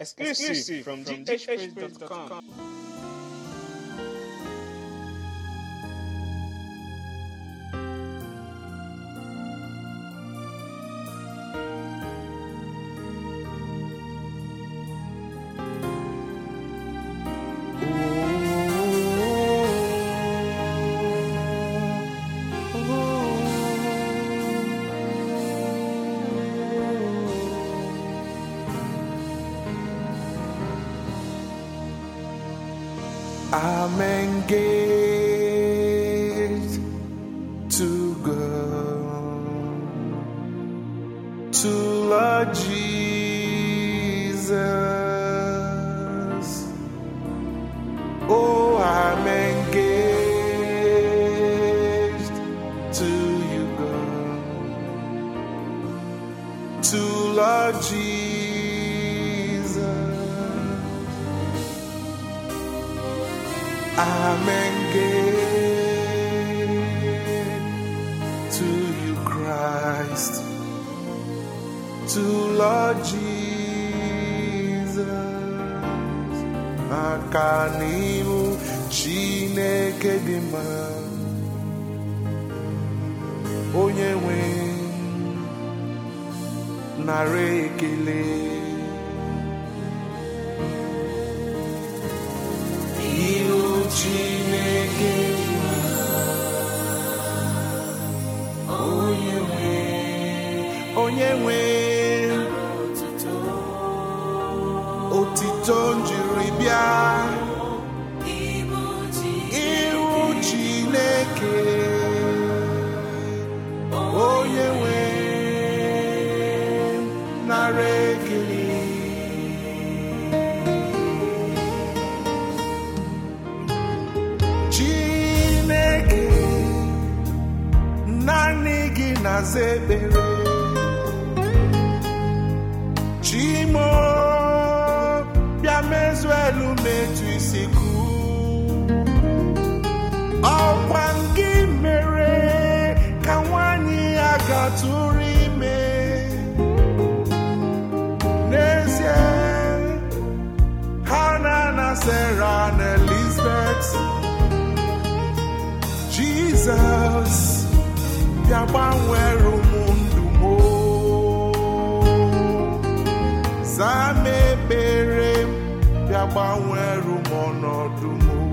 Exclusive from GHH.com. I'm engaged to go to Lord Jesus. Oh, I'm engaged to you, God, to Lord Jesus. I'm engaged to you, Christ, to Lord Jesus. Aka n'ihu Chineke dị mma, onye nwe nara ekele. Ihu Chineke dị mma, onye nwe onye nwe otito njiri bịa ihu Chineke onye nwe nara ekele Chineke naanị gị na-aza ekpere Chimo bịa mezuo elu metụ isi kụ ọkwa gị mere ka nwanyị ya gatụrụ ime n'ezie Hana na Sarah na Elizabeth Jizọs bịa gbanwere ụmụ ndụ m o. zaa m ekpere m bịa gbanwere ụmụ ọnọdụ m o.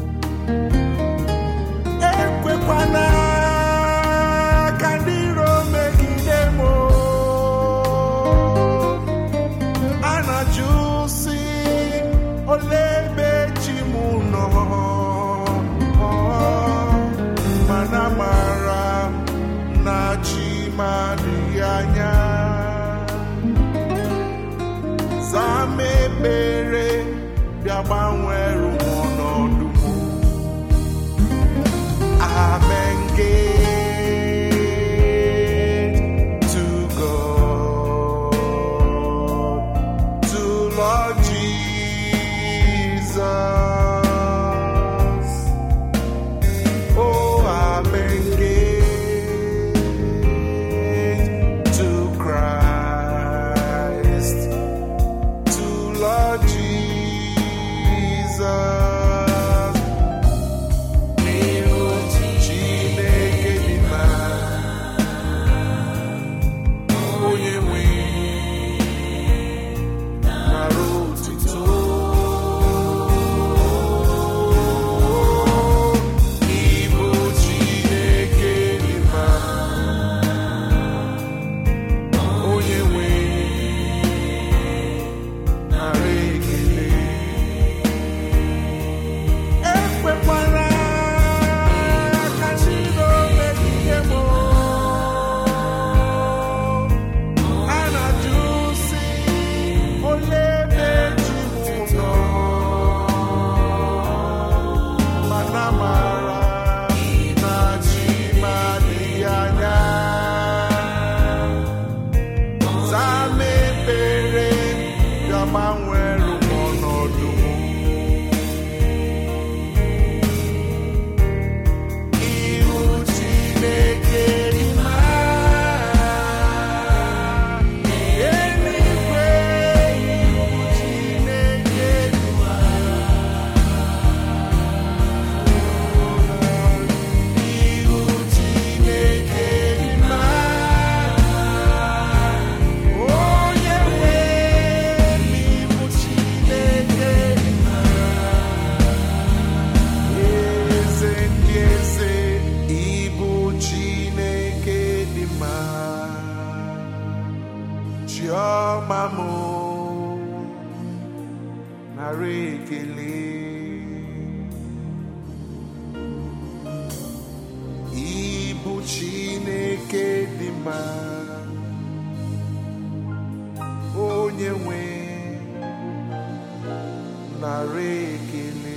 ekwekwana ka ndị iro megide m o. a na-ajụ si ole ebe chi m nọ mana mara m na chi m adịghị anya zaa m ekpere bịa gbanwere m ọnọdụ m I'm engaged to God, to Lord Jesus. Oh, I'm engaged to Christ, to Lord Jesus. N'ihu Chineke dị mma, onye nwe nara otuto. Ibu Chineke dị mma, onye nwe nara ekele. Ekwekwala ka ndị iro megide m. A na-ajụ sị, olee ebe chi m nọ? Mana mara na chi m adịghị anya. Zaa m ekpere, bịa gbanwere m ọnọdụ m. Ihu Chineke dị mma, eluigwe ihu chiọma m nara ekele ịbụ chineke dị mma onye nwe nara ekele